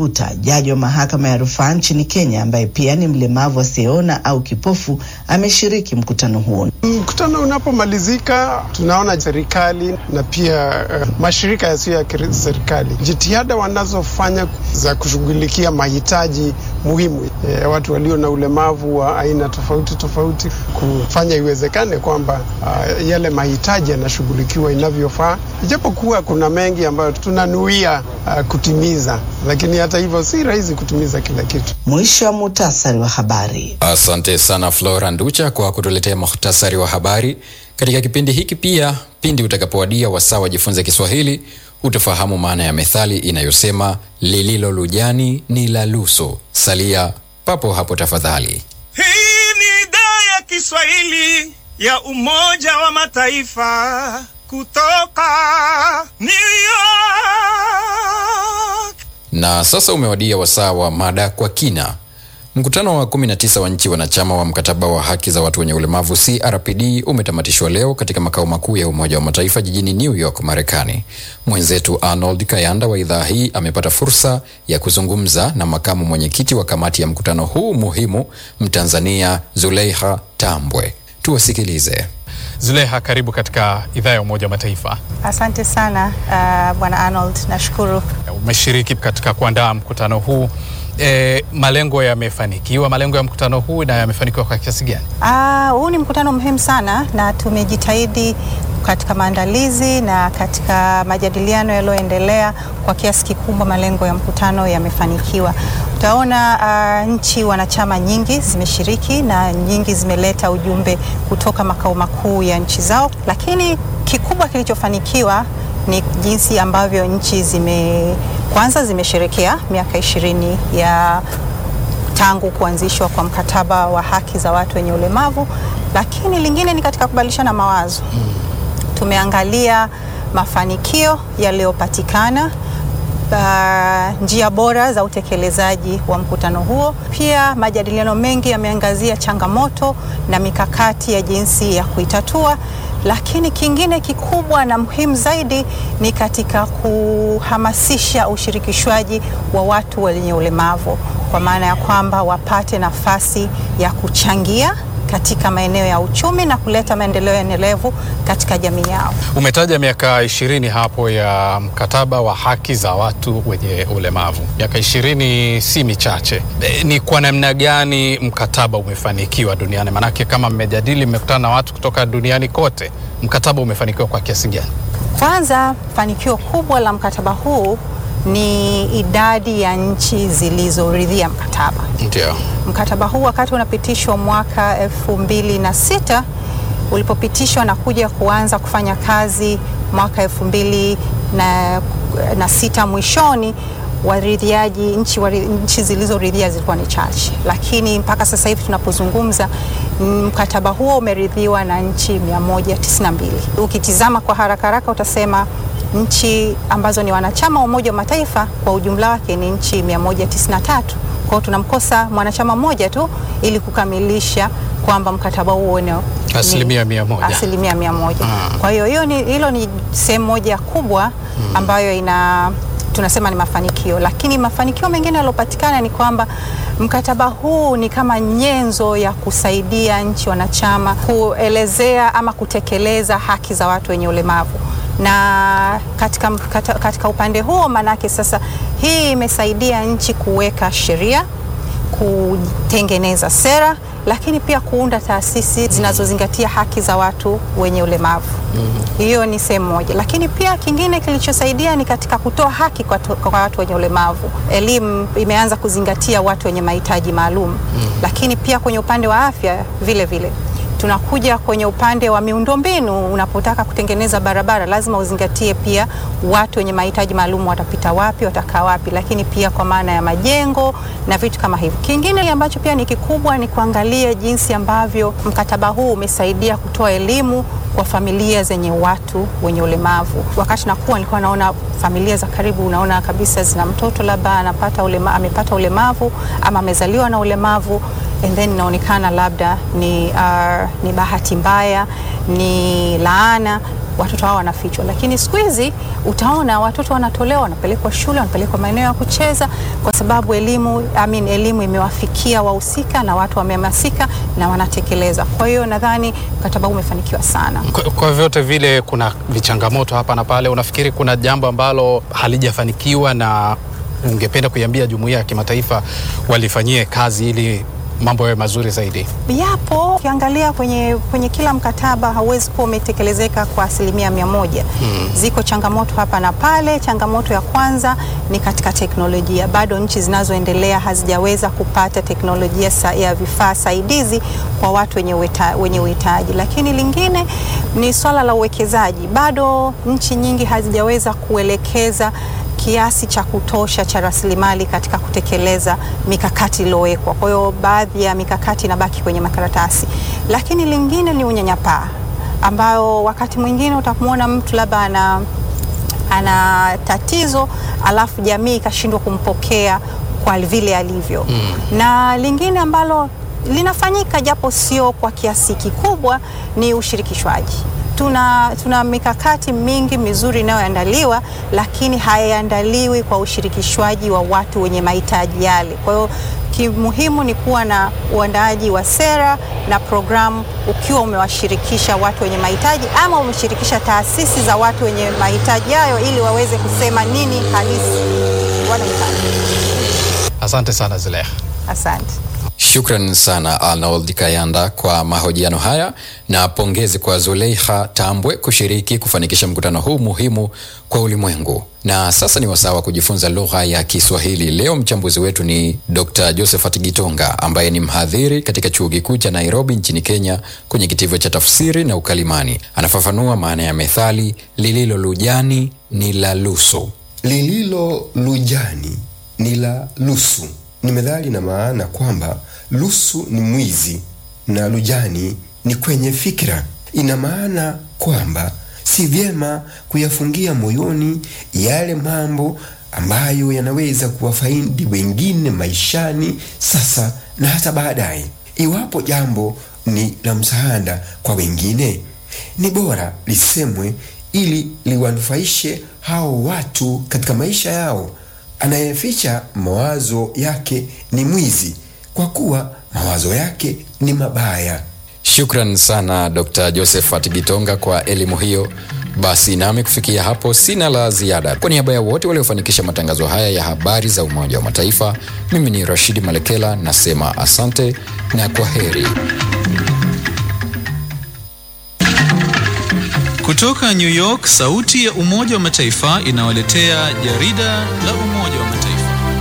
Nyabuta, jaji wa mahakama ya rufaa nchini Kenya, ambaye pia ni mlemavu asiyeona au kipofu, ameshiriki mkutano huo. Mkutano unapomalizika, tunaona serikali na pia uh, mashirika yasiyo ya serikali jitihada wanazofanya za kushughulikia mahitaji muhimu ya eh, watu walio na ulemavu wa aina tofauti tofauti, kufanya iwezekane kwamba uh, yale mahitaji yanashughulikiwa inavyofaa, ijapokuwa kuna mengi ambayo tunanuia uh, kutimiza, lakini hata hivyo si rahisi kutimiza kila kitu. Mwisho wa muhtasari wa habari. Asante sana Flora Nducha kwa kutuletea muhtasari wa habari katika kipindi hiki. Pia pindi utakapowadia wasaa wajifunze Kiswahili utafahamu maana ya methali inayosema lililo lujani ni la luso. Salia papo hapo tafadhali. Hii ni idhaa ya Kiswahili ya Umoja wa Mataifa kutoka New York. Na sasa umewadia wasaa wa mada kwa kina. Mkutano wa 19 wa nchi wanachama wa mkataba wa haki za watu wenye ulemavu CRPD umetamatishwa leo katika makao makuu ya Umoja wa Mataifa jijini New York, Marekani. Mwenzetu Arnold Kayanda wa idhaa hii amepata fursa ya kuzungumza na makamu mwenyekiti wa kamati ya mkutano huu muhimu, Mtanzania Zuleiha Tambwe. Tuwasikilize. Zuleha, karibu katika idhaa ya Umoja wa Mataifa. Asante sana uh, bwana Arnold, nashukuru. Umeshiriki katika kuandaa mkutano huu. E, malengo yamefanikiwa, malengo ya mkutano huu na yamefanikiwa kwa kiasi gani? Uh, huu ni mkutano muhimu sana na tumejitahidi katika maandalizi na katika majadiliano yaliyoendelea, kwa kiasi kikubwa malengo ya mkutano yamefanikiwa. Utaona uh, nchi wanachama nyingi zimeshiriki na nyingi zimeleta ujumbe kutoka makao makuu ya nchi zao, lakini kikubwa kilichofanikiwa ni jinsi ambavyo nchi zime kwanza zimesherekea miaka ishirini ya tangu kuanzishwa kwa mkataba wa haki za watu wenye ulemavu, lakini lingine ni katika kubadilishana mawazo. Tumeangalia mafanikio yaliyopatikana, uh, njia bora za utekelezaji wa mkutano huo. Pia majadiliano mengi yameangazia changamoto na mikakati ya jinsi ya kuitatua lakini kingine kikubwa na muhimu zaidi ni katika kuhamasisha ushirikishwaji wa watu wenye ulemavu, kwa maana ya kwamba wapate nafasi ya kuchangia katika maeneo ya uchumi na kuleta maendeleo endelevu katika jamii yao. Umetaja miaka ishirini hapo ya mkataba wa haki za watu wenye ulemavu. Miaka ishirini si michache. E, ni kwa namna gani mkataba umefanikiwa duniani? Maanake kama mmejadili, mmekutana na watu kutoka duniani kote, mkataba umefanikiwa kwa kiasi gani? Kwanza, fanikio kubwa la mkataba huu ni idadi ya nchi zilizoridhia mkataba. Ndio. Mkataba huu wakati unapitishwa mwaka elfu mbili na sita ulipopitishwa na kuja kuanza kufanya kazi mwaka elfu mbili na, na sita mwishoni waridhiaji nchi, wari, nchi zilizoridhia zilikuwa ni chache, lakini mpaka sasa hivi tunapozungumza mkataba huo umeridhiwa na nchi 192. Ukitizama kwa haraka haraka utasema nchi ambazo ni wanachama wa Umoja wa Mataifa kwa ujumla wake ni nchi 193. Kwa hiyo tunamkosa mwanachama mmoja tu ili kukamilisha kwamba mkataba huo ni asilimia mia moja. Asilimia mia moja. Hmm. Kwa hiyo hiyo ni, hilo ni sehemu moja kubwa ambayo ina tunasema ni mafanikio, lakini mafanikio mengine yaliyopatikana ni kwamba mkataba huu ni kama nyenzo ya kusaidia nchi wanachama kuelezea ama kutekeleza haki za watu wenye ulemavu na katika, katika, katika upande huo maanake sasa hii imesaidia nchi kuweka sheria, kutengeneza sera, lakini pia kuunda taasisi zinazozingatia haki za watu wenye ulemavu. Hiyo mm -hmm. ni sehemu moja, lakini pia kingine kilichosaidia ni katika kutoa haki kwa, to, kwa watu wenye ulemavu. Elimu imeanza kuzingatia watu wenye mahitaji maalum mm -hmm. lakini pia kwenye upande wa afya vile vile tunakuja kwenye upande wa miundombinu. Unapotaka kutengeneza barabara, lazima uzingatie pia watu wenye mahitaji maalum watapita wapi, watakaa wapi, lakini pia kwa maana ya majengo na vitu kama hivyo. Kingine ambacho pia ni kikubwa ni kuangalia jinsi ambavyo mkataba huu umesaidia kutoa elimu kwa familia zenye watu wenye ulemavu. Wakati nakuwa nilikuwa naona familia za karibu, unaona kabisa zina mtoto labda anapata ulema, amepata ulemavu ama amezaliwa na ulemavu and then inaonekana labda ni, uh, ni bahati mbaya, ni laana watoto hao wanafichwa, lakini siku hizi utaona watoto wanatolewa, wanapelekwa shule, wanapelekwa maeneo ya kucheza, kwa sababu elimu I mean, elimu imewafikia wahusika na watu wamehamasika na wanatekeleza. Kwa hiyo nadhani mkataba huu umefanikiwa sana. Kwa, kwa vyote vile kuna vichangamoto hapa na pale. Unafikiri kuna jambo ambalo halijafanikiwa na ungependa kuiambia jumuiya ya kimataifa walifanyie kazi ili mambo yawe mazuri zaidi? Yapo, ukiangalia kwenye, kwenye kila mkataba hauwezi kuwa umetekelezeka kwa asilimia mia moja. Hmm. Ziko changamoto hapa na pale. Changamoto ya kwanza ni katika teknolojia, bado nchi zinazoendelea hazijaweza kupata teknolojia sa, ya vifaa saidizi kwa watu wenye ueta, wenye uhitaji. Lakini lingine ni swala la uwekezaji, bado nchi nyingi hazijaweza kuelekeza kiasi cha kutosha cha rasilimali katika kutekeleza mikakati iliyowekwa. Kwa hiyo baadhi ya mikakati inabaki kwenye makaratasi. Lakini lingine ni unyanyapaa, ambayo wakati mwingine utamwona mtu labda ana ana tatizo alafu jamii ikashindwa kumpokea kwa vile alivyo. Mm. Na lingine ambalo linafanyika japo sio kwa kiasi kikubwa ni ushirikishwaji tuna, tuna mikakati mingi mizuri inayoandaliwa lakini haiandaliwi kwa ushirikishwaji wa watu wenye mahitaji yale. Kwa hiyo kimuhimu ni kuwa na uandaaji wa sera na programu ukiwa umewashirikisha watu wenye mahitaji ama umeshirikisha taasisi za watu wenye mahitaji hayo ili waweze kusema nini halisi wanahitaji. Asante sana Zulekha. Asante. Shukran sana Arnold Kayanda kwa mahojiano haya na pongezi kwa Zuleikha Tambwe kushiriki kufanikisha mkutano huu muhimu kwa ulimwengu. Na sasa ni wasaa wa kujifunza lugha ya Kiswahili. Leo mchambuzi wetu ni Dr. Josephat Gitonga ambaye ni mhadhiri katika chuo kikuu cha Nairobi nchini Kenya kwenye kitivo cha tafsiri na ukalimani. Anafafanua maana ya methali lililo lujani ni la lusu. Lililo lujani ni la lusu ni methali na maana kwamba lusu ni mwizi na lujani ni kwenye fikra. Ina maana kwamba si vyema kuyafungia moyoni yale mambo ambayo yanaweza kuwafaidi wengine maishani sasa na hata baadaye. Iwapo jambo ni la msaada kwa wengine, ni bora lisemwe ili liwanufaishe hao watu katika maisha yao. Anayeficha mawazo yake ni mwizi, kwa kuwa mawazo yake ni mabaya. Shukran sana Dr. Josephat Gitonga kwa elimu hiyo. Basi nami kufikia hapo sina la ziada. Kwa niaba ya wote waliofanikisha matangazo haya ya habari za Umoja wa Mataifa, mimi ni Rashidi Malekela nasema asante na kwa heri. Kutoka New York, sauti ya Umoja wa Mataifa inawaletea jarida la Umoja wa Mataifa.